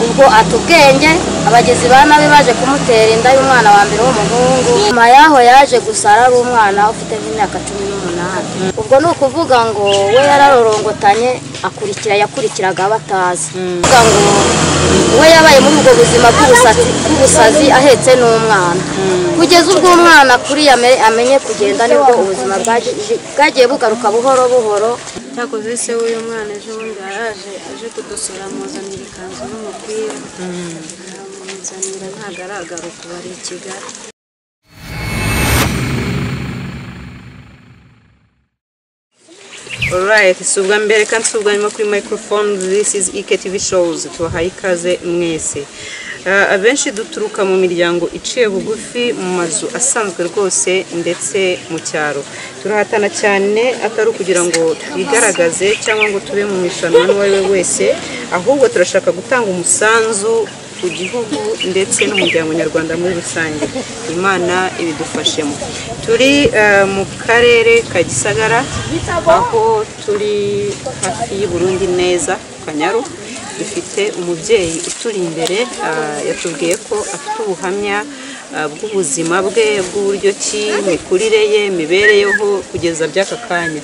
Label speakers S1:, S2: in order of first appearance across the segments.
S1: ngo ata ubwenge abagizi ba nabi baje kumutera inda y'umwana wa mbere w'umuhungu nyuma yaho yaje gusa ari umwana ufite nk'imyaka cumi n'umunani ubwo ni ukuvuga ngo we yararorongotanye akurikira yakurikiraga abo atazi kuvuga ngo we yabaye muri ubwo buzima bw'ubusazi bw'ubusazi ahetse n'umwana kugeza ubwo umwana kuriya ame- amenye kugenda nibwo ubuzima bwaje- bwagiye bugaruka buhoro buhoro
S2: cyakoze se w'uyu mwana ejo bundi yaraje aje kudusura amuzanira ikanzu n'umupira aramuzanira ntabwo aragaruka ubu ari i kigali
S3: Alright, si ubwa mbere kandi si ubwa nyuma kuri microphone this is Ike TV shows tubahaye ikaze mwese Ah, abenshi duturuka mu miryango iciye bugufi mu mazu asanzwe rwose ndetse mu cyaro turahatana cyane atari ukugira ngo twigaragaze cyangwa ngo tube mu mishanwa n'uwo ari we wese ahubwo turashaka gutanga umusanzu ku gihugu ndetse n'umuryango nyarwanda muri rusange imana ibidufashemo turi eh, mu karere ka gisagara aho turi hafi y'i Burundi neza ku kanyaru dufite umubyeyi uturi imbere ah, yatubwiye ko afite ubuhamya ah, bw'ubuzima bwe bw'uburyo ki imikurire ye imibereyeho kugeza by'aka kanya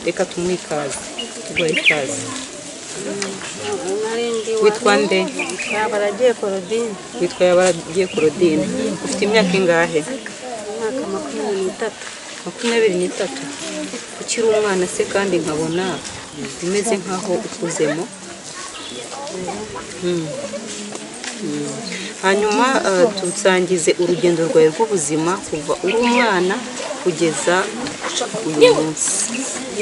S3: reka tumuhe ikaze tuguhe ikaze
S2: narindi
S3: witwa nde
S2: baragiye korodine
S3: witwa yabagiye korodine ufite imyaka ingahe
S2: umwaka makumyabiri n'itatu
S3: makumyabiri n'itatu ukiri umwana se kandi nkabona umeze nkaho ukuzemo Mm. Mm. hanyuma eh, tusangize urugendo rwawe rw'ubuzima kuva uri umwana kugeza uyu munsi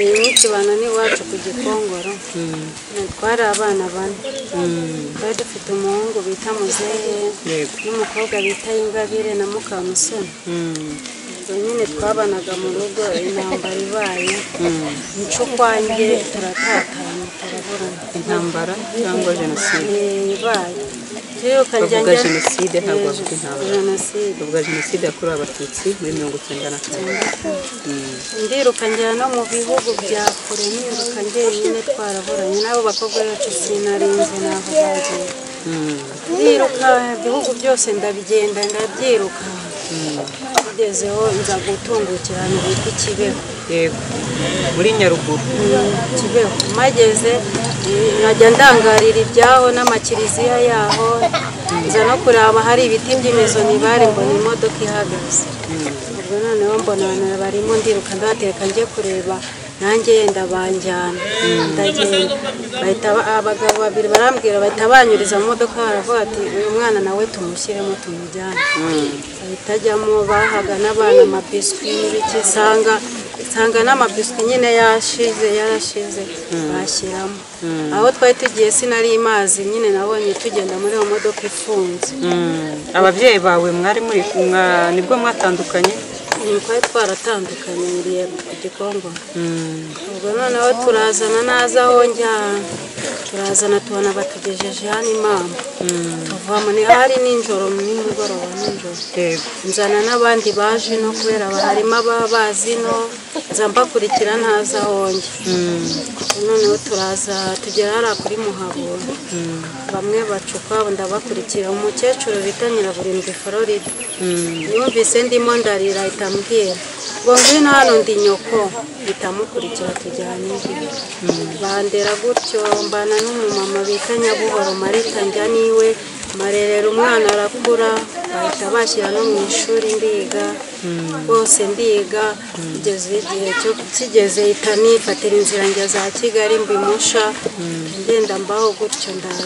S2: iyi minsi bana n'iwacu ku gikongoro
S3: Mm.
S2: twari abana bane
S3: Mm.
S2: twari dufite umuhungu bita muzehe
S3: yego
S2: n'umukobwa bita ingabire na mukamusoni
S3: Mm.
S2: ubwo nyine twabanaga mu rugo intambara ibaye
S3: Mm.
S2: incukwange turatatana turaburana
S3: intambara cyangwa jenoside
S2: ibaye turiruka
S3: bavuga jenoside ntabwo bavuga intambara
S2: jenoside
S3: bavuga jenoside yakorewe abatutsi muri mirongo icyenda na kane Mm.
S2: ndiruka ngera no mu bihugu bya kure niruka njyenyine twaraburanye n'abo bakobwa bacu sinarinze n'aho bagiye
S3: Mm.
S2: ndiruka ibihugu byose ndabigenda ndabyiruka bigezeho nza gutungukirana bita ikibeho
S3: yego muri nyaruguru
S2: kibeho mageze nkajya ndangarira ibyaho n'amakiriziya yaho nza no kureba hari ibiti by'imizo nibare mbona imodoka ihagaze ubwo noneho mbona abantu barimo ndiruka ndabateka njye kureba nanjye yenda banjyana ndagenda bahita ba- abagabo babiri barambwira bahita banyuriza mu modoka baravuga ati uyu mwana nawe tumushyiremo tumujyane bahita ajyamo bahaga n'abana amabiswi n'ibiki usanga nsanga n'amabiswi nyine yashize yarashize bashyiramo aho twari tugiye sinari mazi nyine nabonye tugenda muri iyo modoka ifunze
S3: ababyeyi bawe mwari muri mwa- nibwo mwatandukanye
S2: Ubu twari twaratandukanye yuriye ku gikongoro ubwo noneho turazana naza aho njya turazana tubona batugejeje hano imama tuvamo ni hari nijoro nimugoroba nijoro
S3: yego
S2: nzana n'abandi baje no kubera aba- harimo ababa bazi no nza mbakurikira ntaza aho njya noneho turaza tugera hariya kuri muhabura bamwe bacupa ndabakurikira umukecuru bita nyiraburindwi floride yumvise ndimo ndarira ahita ambwira ngo ngwino hano ndi nyoko bitamukurikira tujyana indi bandera gutyo mbana n'umumama bita nyabuhoro marita njya niwe marerera umwana arakura bahita bashyira no mu ishuri ndiga bose ndiga kugeza igihe cyo kigeze ihita nifatira inzira njya za kigali mbimusha ngenda mbaho gutyo ndaza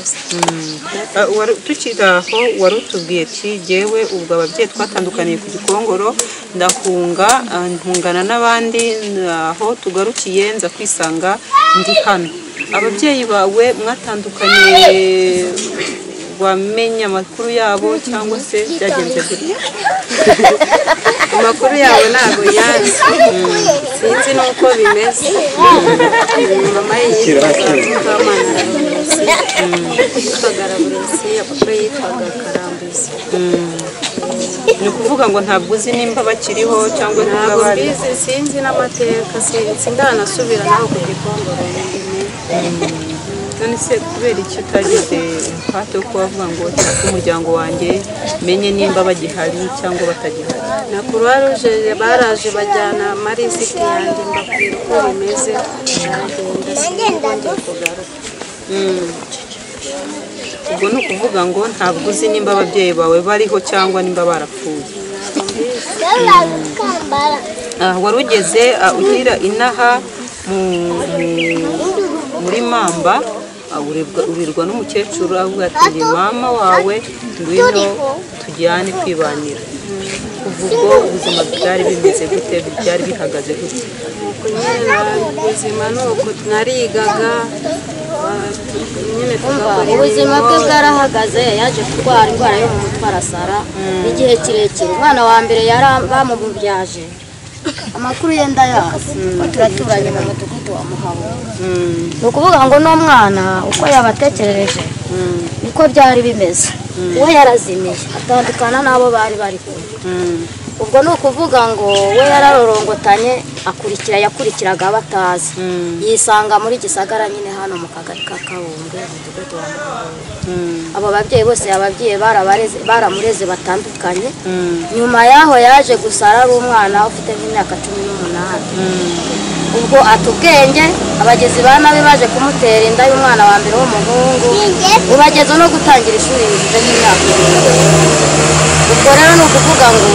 S3: Ah, wari tukiri aho wari utubwiye ati jyewe ubwo ababyeyi twatandukaniye ku gikongoro ndahunga ah, ntungana n'abandi aho tugarukiye nza kwisanga ndi hano ababyeyi bawe mwatandukaniye wamenya amakuru yabo cyangwa se byagenze gute
S2: amakuru yabo ntabwo yazi sinzi n'uko bimeze mama yitwaga mukamana araburensi yitwaga araburensi papa yitwaga karambizi
S3: ni ukuvuga ngo ntabwo uzi nimba bakiriho cyangwa nimba
S2: ntabwo
S3: bari
S2: mbizi sinzi n'amateka sinzi ndanasubira naho ku gikongoro ndimwe
S3: none ese kubera iki utagize umuhate wo kuba wavuga ngo cyangwa umuryango wanjye menye nimba bagihari cyangwa batagihari
S2: na croix rouge baraje bajyana marisiti yanjye mbabwira uko bimeze baragenda sinongeye kugaruka
S3: ubwo ni ukuvuga ngo ntabwo uzi nimba ababyeyi bawe bariho cyangwa nimba barapfuye Ah, wari ugeze ah, ugira inaha mu, mu- muri mamba ah, urirwa- urirwa n'umukecuru avuga ati "Ni mama wawe ngwino tujyane kwibanira kuva ubwo ubuzima bwari bimeze gute byari bihagaze gute
S2: nuko nyine na- ubuzima ni uko narigaga ba- nyine tugakora
S1: ubuzima bwe
S2: imirimo
S1: bwarahagaze yaje kurwara indwara yo mu mutwe arasara igihe kirekire umwana wa mbere yari bamubyaje amakuru ye ndayazi ko turaturanye mu mudugudu wa muhabo ni ukuvuga ngo n'umwana uko yabatekerereje niko byari bimeze we yarazimiye atandukana n'abo bari bari kumwe ubwo ni ukuvuga ngo we yararorongotanye akurikira yakurikiraga abo atazi yisanga muri gisagara nyine hano mu kagari ka kabumbwe mu mudugudu wa muhabo abo babyeyi bose ababyeyi barabareze- baramureze batandukanye nyuma y'aho yaje gusara ari umwana ufite nk'imyaka cumi n'umunani ubwo ata ubwenge abagizi ba nabi baje kumutera inda y'umwana wa mbere w'umuhungu ubageza no gutangira ishuri rifite nk'imyaka irindwi ubwo rero ni ukuvuga ngo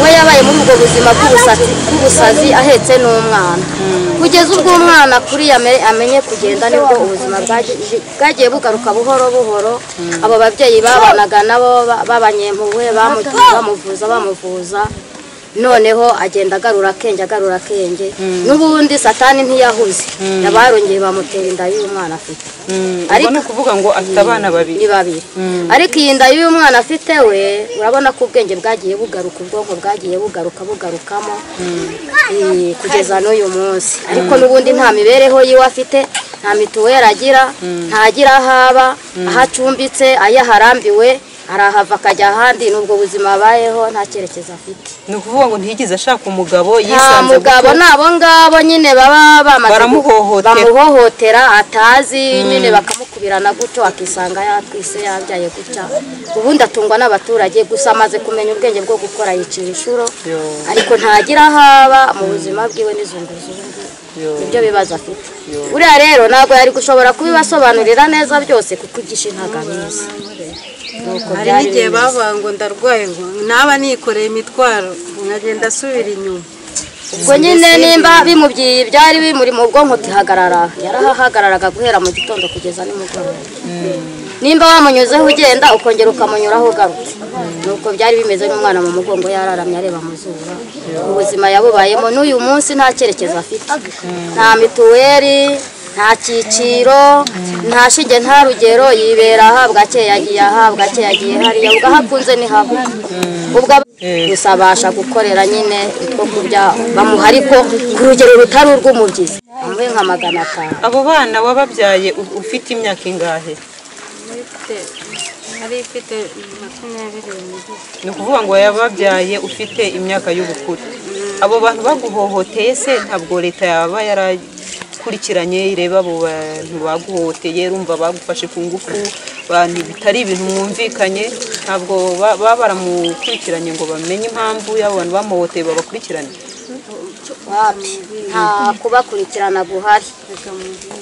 S1: we yabaye muri ubwo buzima bw'ubusatsi- bw'ubusazi ahetse n'umwana kugeza ubwo umwana kuriya ame- amenye kugenda nibwo ubuzima bwaje- bwagiye bugaruka buhoro buhoro abo babyeyi babanaga nabo ba- b'abanyempuhwe bamu- bamuvuza bamuvuza noneho agenda agarura akenge agarura akenge n'ubundi satani ntiyahuze yabarongeye bamutera inda y'umwana afite
S3: ariko ni ukuvuga ngo afite abana babiri
S1: ni babiri ariko iyi nda y'uyu mwana afite we urabona ko ubwenge bwagiye bugaruka ubwonko bwagiye bugaruka bugarukamo Eh, kugeza n'uyu munsi ariko n'ubundi nta mibereho yiwe afite nta mituweri agira ntagira aho aba aho acumbitse ayo aharambiwe arahava akajya ahandi n'ubwo buzima abayeho nta cyerekezo afite
S3: ni ukuvuga ngo ntiyigeze ashaka umugabo
S1: nta
S3: yisanze
S1: mugabo
S3: gutyo.
S1: ni abo ngabo nyine baba bamaze
S3: Baramuhohotera.
S1: bamuhohotera atazi nyine bakamukubirana gutyo akisanga yatwise yabyaye gutya ubundi atungwa n'abaturage gusa amaze kumenya ubwenge bwo gukora yicira inshuro
S3: Yo.
S1: ariko ntagira aho aba mu buzima bwiwe n'izunguzungu
S3: Yo.
S1: nibyo bibazo afite buriya rero ntabwo yari gushobora kubibasobanurira neza byose kuko igishe ntabwo abizi Nuko
S2: hari
S1: byari
S2: n'igihe
S1: bimeze.
S2: bavuga ngo ndarwaye ngo naba nikoreye imitwaro nkagenda asubira inyuma
S1: ubwo nyine nimba bimubyiye ibyari bimuri mu bwonko gihagarara yarahahagararaga guhera mu gitondo kugeza nimugoroba nimba wamunyuzeho ugenda ukongera ukamunyuraho ugarutse nuko byari bimeze n'umwana mu mugongo yararamye areba mu zuba ubuzima yabubayemo n'uyu munsi nta cyerekezo afite nta mituweri nta cyiciro nta shinge nta rugero yibera ahabwa ke yagiye ahabwa ke yagiye hariya ubwo aho akunze ni habi ubwo aba- gusa abasha gukorera nyine utwo kurya bamuha ariko ku rugero rutari urw'umubyizi amuhe nka magana atanu
S3: abo bana wababyaye u- ufite imyaka ingahe
S2: ifite yari ifite makumyabiri n'ibiri
S3: ni ukuvuga ngo yababyaye ufite imyaka y'ubukuru abo bantu baguhohoteye se ntabwo leta yaba yarakurikiranye ireba abo bantu baguhohoteye rumva bagufashe ku ngufu bantu bitari ibintu mwumvikanye ntabwo ba- baba baramukurikiranye ngo bamenye impamvu y'abo bantu bamuhohoteye babakurikirane
S1: wapi nta kubakurikirana guhari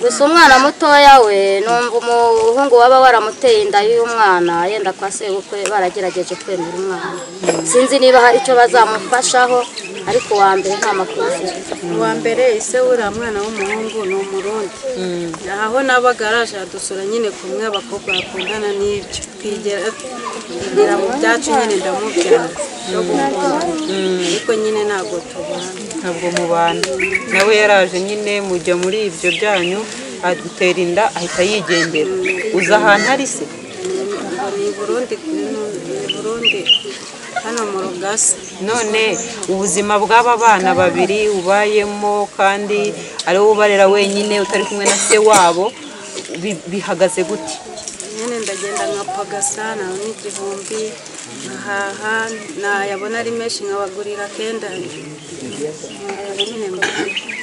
S1: gusa umwana mutoya we numva umuhungu waba waramuteye inda y'uyu mwana yenda kwa sebukwe baragerageje kwemera umwana sinzi niba hari icyo bazamufashaho ariko uwa mbere nta makuru afite
S2: uwa mbere ise uriya mwana w'umuhungu ni umurundi aho nabaga araje adusura nyine kumwe abakobwa bakundana n'ibyo twigera twigera mu byacu nyine ndamubwira no gukunda ariko nyine ntabwo tubana
S3: ntabwo mubana nawe yaraje nyine mujya muri ibyo byanyu adutera inda ahita yigendera uzi ahantu ari se
S2: ni i burundi ni i burundi hano mu rugasa
S3: none ubuzima bw'aba bana babiri ubayemo kandi ari wowe ubarera wenyine utari kumwe na se wabo bi- bihagaze gute
S2: nyine ndagenda nkapagasa nawe n'igihumbi nkahaha nayabona ari menshi nkabagurira kenda nyine mbona.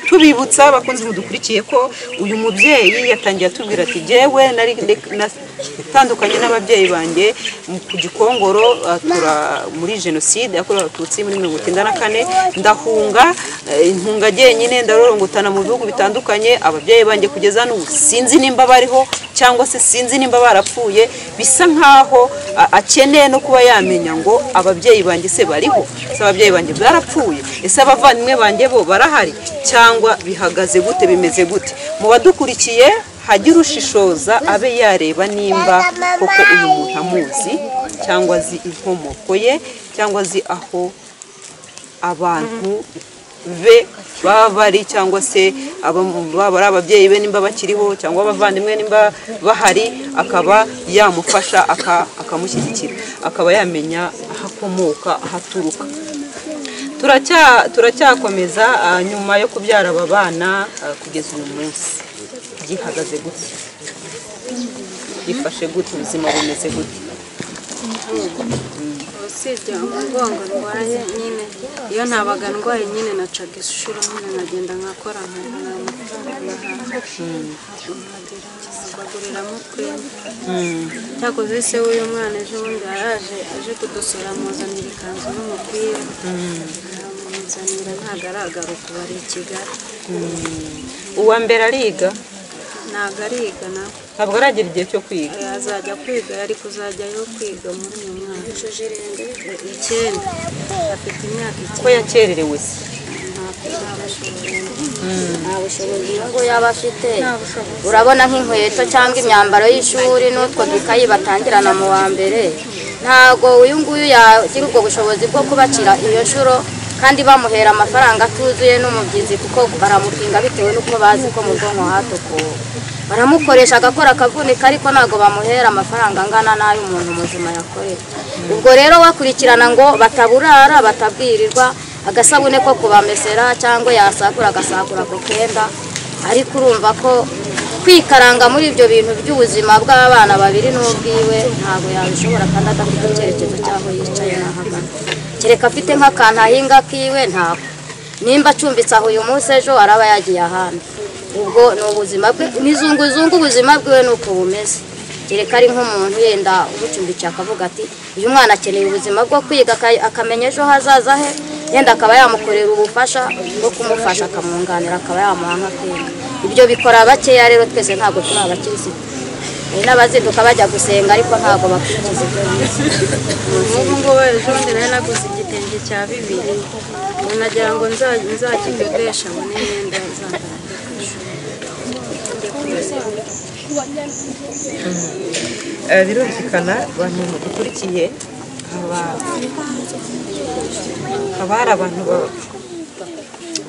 S3: tuributsa abakunzi mudukurikiye ko uyu mubyeyi yatangiye atubwira ati jyewe nari natandukanye n'ababyeyi banjye mu- ku gikongoro ah, tura- muri jenoside yakorewe abatutsi muri mirongo icyenda na kane ndahunga eh, intunga jyenyine ndarorongotana mu bihugu bitandukanye ababyeyi banjye kugeza hano ubu sinzi nimba bariho cyangwa se sinzi nimba barapfuye bisa nkaho a- akeneye no kuba yamenya ngo ababyeyi banjye se bariho se ababyeyi banjye barapfuye ese abavandimwe banjye bo barahari cyangwa bihagaze gute bimeze gute mu badukurikiye hajye urushishoza abe yareba nimba koko uyu muntu amuzi cyangwa azi inkomoko ye cyangwa azi aho abantu be baba bari cyangwa se aba- baba ari ababyeyi be nimba bakiriho cyangwa abavandimwe nimba bahari akaba yamufasha aka- akamushyigikira akaba yamenya aho akomoka aho aturuka turacya turacyakomeza ah, nyuma yo kubyara aba bana ah, kugeza uyu munsi gihagaze gute gifashe gute ubuzima bumeze gute
S2: usibye umugongo ndwaye nyine iyo ntabaga ndwaye nyine nacaga ishuri nyine nkagenda nkakora nkabona amafaranga nkaguriramo utwenda cyakoze se w'uyu mwana ejo bundi yaraje aje kudusura amuzanira ikanzu n'umupira amuzanira ntabwo aragaruka ubu ari i kigali
S3: uwa mbere ariga
S2: ntabwo ariga nawe
S3: ntabwo aragera igihe cyo kwiga
S2: azajya kwiga yari kuzajyayo kwiga muri uyu mwaka icyenda afite imyaka
S3: ko
S2: icyenda
S3: yakererewe se
S1: nta bushobozi ngo yaba afite urabona nk'inkweto cyangwa imyambaro y'ishuri n'utwo dukayi batangirana mu wa mbere ntabwo uyu nguyu yagira ubwo bushobozi bwo kubacira iyo nshuro kandi bamuhera amafaranga atuzuye n'umubyizi kuko baramupinga bitewe n'uko bazi ko mu bwonko hatukuwe baramukoresha agakora akavunika ariko ntabwo bamuhera amafaranga angana n'ay'umuntu muzima yakorera ubwo rero bakurikirana ngo bataburara batabwirirwa agasabune ko kubamesera cyangwa yasakura agasakura ako kenda ariko urumva ko kwikaranga muri ibyo bintu by'ubuzima bw'abana babiri n'ubwiwe ntabwo yabishobora kandi adafite icyerekezo cy'aho yicaye n'ahagana kereka afite nk'akantu ahinga kiwe ntabwo nimba acumbitse aho uyu munsi ejo araba yagiye ahandi ubwo ni ubuzima bwe nizunguzungu ubuzima bwiwe ni uko bumeze kereka ari nk'umuntu yenda umucumbikiye akavuga ati uyu mwana akeneye ubuzima bwo kwiga aka- akamenya ejo hazaza he yenda akaba yamukorera ubufasha bwo kumufasha akamwunganira akaba yamuha nka kwiga ibyo bikora bakeya rero twese ntabwo turi abakirisitu hari n'abazinduka bajya gusenga ariko ntabwo bakurikiza ibyo bize.
S2: ubu ngubu ejo bundi nari naguze igitenge cya bibiri ubu nagira ngo nza- nzakidodesha abone imyenda yazambara
S3: Eh, birumvikana abantu mudukurikiye haba- haba hari abantu ba-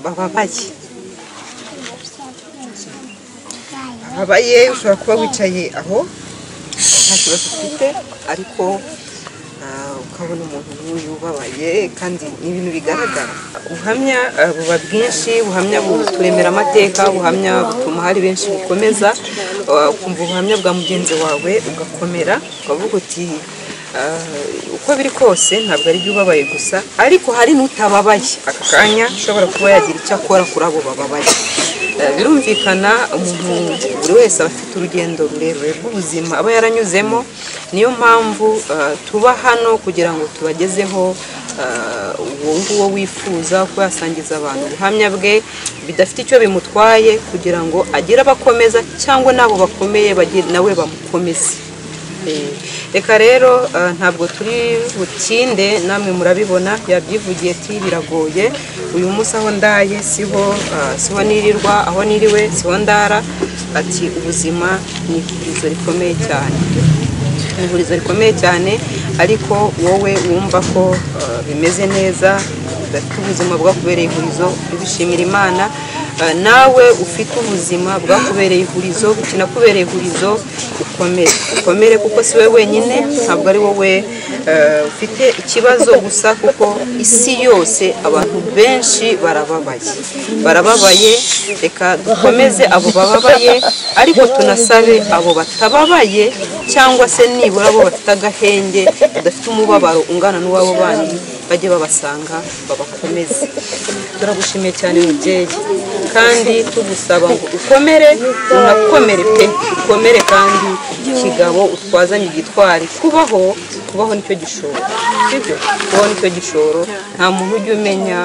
S3: bababaye bababaye ushobora kuba wicaye aho nta kibazo ufite ariko ah, ukabona umuntu nk'uyu ubabaye kandi ni ibintu bigaragara ubuhamya ah, buba bwinshi ubuhamya buturemera amateka ubuhamya butuma hari benshi bukomeza ah, ukumva ubuhamya bwa mugenzi wawe ugakomera ukavuga uti ah, uko biri kose ntabwo ari ubabaye gusa ariko hari n'utababaye aka kanya ushobora kuba yagira icyo akora kuri abo bababaye Eh, birumvikana umuntu buri wese aba afite urugendo rurerure rw'ubuzima aba yaranyuzemo niyo mpamvu eh, tuba hano kugira ngo tubagezeho eh, uwo nguwo wifuza kuba yasangiza abantu ubuhamya bwe bidafite icyo bimutwaye kugira ngo agire abakomeza cyangwa n'abo bakomeye bagire nawe bamukomeze Eh, reka rero eh, ntabwo turi butinde namwe murabibona yabyivugiye ati biragoye uyu munsi aho ndaye siho eh, siho nirirwa aho niriwe siho ndara ati ubuzima ni ihurizo rikomeye cyane ni ihurizo rikomeye cyane ariko wowe wumva ko eh, bimeze neza udafite ubuzima bwakubereye ihurizo ubishimira imana Eh, nawe ufite ubuzima bwakubereye ihurizo bukinakubereye ihurizo ukomere ukomere kuko si wowe wenyine ntabwo ari wowe eh, ufite ikibazo gusa kuko isi yose abantu benshi barababaye barababaye reka dukomeze abo bababaye ariko tunasabe abo batababaye cyangwa se nibura abo bafite agahenge badafite umubabaro ungana n'uwabo bandi bajye babasanga babakomeze turagushimiye cyane mubyeyi kandi tugusaba ngo ukomere unakomere pe ukomere kandi kigabo utwazanye igitwari kubaho kubaho nicyo gishoro sibyo kubaho nicyo gishoro nta muntu ujya umenya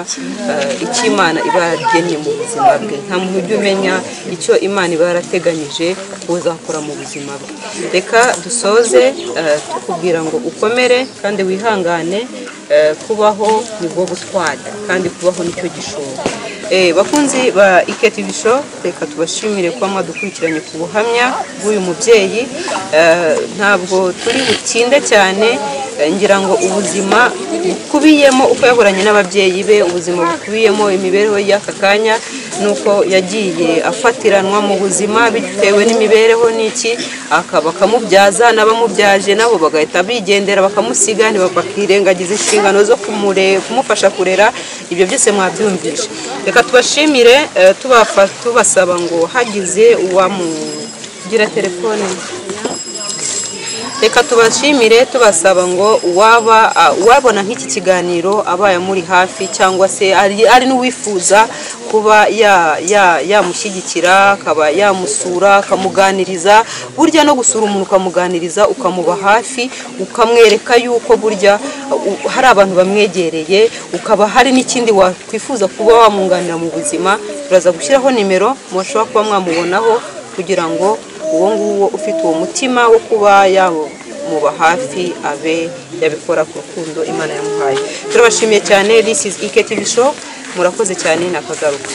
S3: eh, icyo imana iba yaragennye mu buzima bwe nta muntu ujya umenya icyo imana iba yarateganyije uzakora mu buzima bwe reka dusoze eh, tukubwira ngo ukomere kandi wihangane eh, kubaho nibwo butwari kandi kubaho nicyo gishoro Eh, bakunzi ba IKTV show reka tubashimire kuba mwadukurikiranye ku buhamya bw'uyu mubyeyi Eh, ntabwo turi butinde cyane eh, ngira ngo ubuzima bukubiyemo uko yahoranye n'ababyeyi be ubuzima bukubiyemo imibereho y'aka kanya nuko yagiye afatiranwa mu buzima bitewe n'imibereho n'iki aka- bakamubyaza n'abamubyaje nabo bagahita bigendera bakamusiga ntiba- bakirengagiza inshingano zo kumure- kumufasha kurera ibyo byose mwabyumvishe reka tubashimire eh, tubafa- tubasaba ngo hagize uwamugira telefone reka tubashimire tubasaba ngo uwaba a- uwabona nk'iki kiganiro abaye amuri hafi cyangwa se ari ari n'uwifuza kuba ya- ya- yamushyigikira akaba yamusura akamuganiriza burya no gusura umuntu ukamuganiriza ukamuba hafi ukamwereka yuko burya u- hari abantu bamwegereye ukaba hari n'ikindi wakwifuza kuba wamwunganira mu buzima turaza gushyiraho nimero mushobora kuba mwamubonaho kugira ngo uwo nguwo ufite uwo mutima wo kuba yamuba hafi abe yabikora ku rukundo imana yamuhaye turabashimiye cyane this is ike tv show murakoze cyane nakagaruka